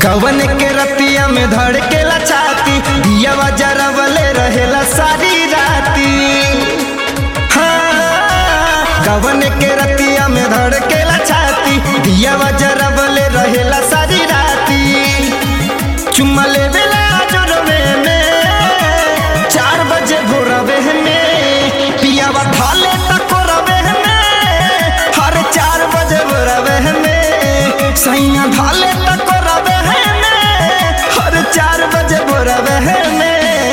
कवन के रतिया में धड़केला छाती दियावा जरवले रहेला सारी राती हाँ, कवन के रतिया में धड़केला छाती दियावा जरवले रहेला सारी राती चुम्मा लेवेला जोरवे में चार बजे भोरवे में पियावा थाले तकोरवे में हर चार बजे भोरवे में सैया थाले तकोरवे में हर चार बजे भोरवे में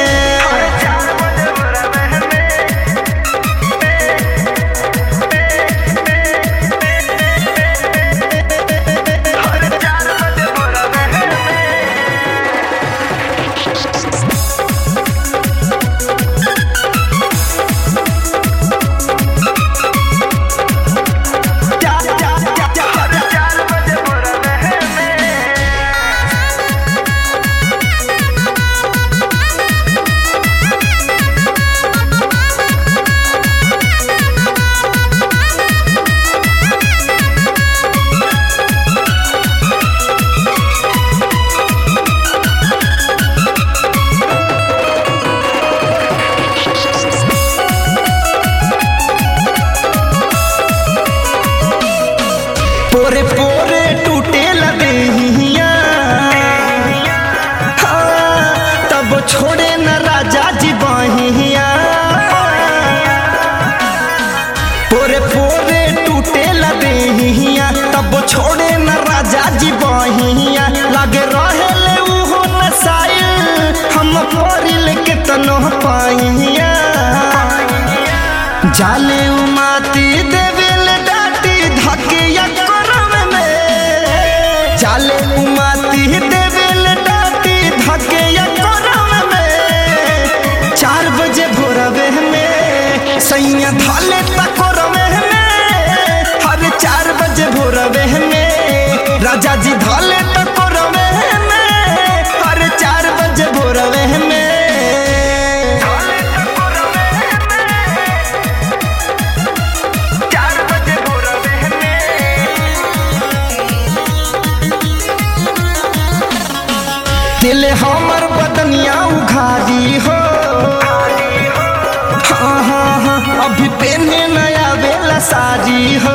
पोरे पोरे टूटे लगे तब छोड़े न राजा जी बहिया पोरे पोरे टूटे लगे तब छोड़े न राजा जी बहिया लगे रहे उहो नसाइल हम परिल के तनो पाइया जाले उमाती देवेल डाटी धकिया करम में जाले उमाती देवेल डाटी धकिया करम में चार बजे भोरवे में सैया धाले तकोरवे में हर चार बजे भोरवे में राजा जी धाले तकोरवे में हर चार बजे भोरवे में दिल हमर बदनिया उघारी हो हाँ हाँ हाँ अभी पेने नया बेला सारी हो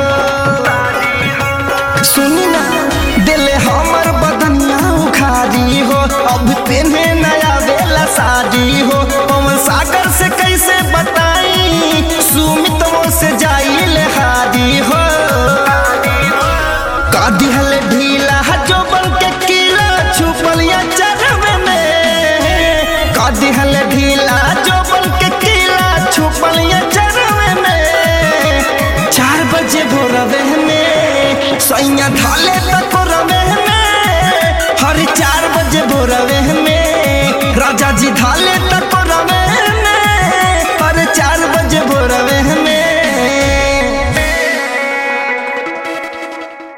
सुनी ना दिल हमर बदनिया उघारी हो अभी पेने नया बेला सारी हो पवन सागर से कैसे बताई सुमित से जाई ले हारी हो का दिहल ढीला जो बन के कीला छुपल या चरवे में का दिहल ढीला जो बन के कीला छुपल या चरवे में चार बजे भोरवे में सैया ढाले तक रवे में हर चार बजे भोरवे में राजा जी ढाले तक